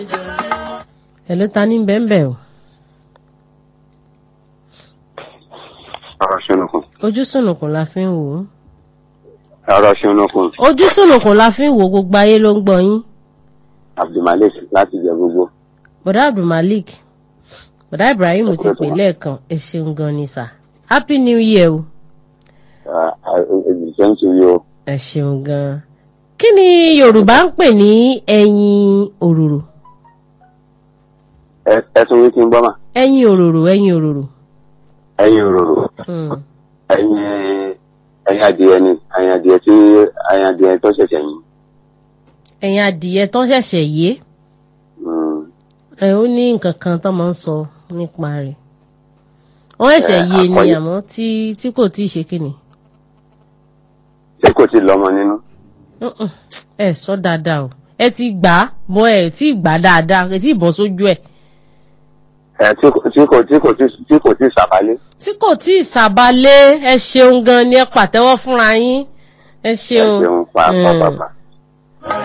ẹ ló ta ní bẹ́ẹ̀nbẹ́ẹ̀ o ọ̀rọ̀ ṣùnùkùn ojú sùnùkùn la fi ń wò ó ọ̀rọ̀ ṣùnùkùn ojú sùnùkùn la fi ń wò ó, gbogbo ayé ló ń gbọ́ yín abdulmalik láti jẹ gbogbo bọ̀dá abdulmalik bọ̀dá ibrahim ti pè lẹ́ẹ̀kan ẹ ṣeun gan ni sà happy new year o ìdíjẹ́ ń turi o ẹ ṣeun gan kí ni yorùbá ń pè ní ẹyin òróró Ẹ- ẹ tún wí kí n gbọ́ mà ẹyin òróró ẹyin òróró ẹyin òróró Hmm. ẹyin ẹyin adìẹ ni ẹyin adìẹ tí ẹyin adìẹ tó ṣẹ̀ṣẹ̀ yín ẹyin adìyẹ tó ń ṣẹ̀ṣẹ̀ yé Mm. ẹ ó ní nǹkan kan tó máa ń sọ nípa rẹ̀ wọ́n ṣẹ̀ṣẹ̀ Ẹ, yé ni àkọlé- àmọ́ tí tí kò tí ì ṣe kíni ṣé kò tí ì lọ́mọ nínú Mm-mm. ẹ sọ dáadáa o ẹ ti gbà á bọ ẹ tí ì gbà á dáadáa ẹ tí ì bọ́ sójú ẹ ẹ tí kò tí kò tí kò tí tí kò tí ì sàbálé tí kò tí ì sàbálé ẹ ṣeun gan ni ẹ pàtẹ́wọ́ fúnra yín ẹ ẹ ṣeun ṣeun Mm. pàápàá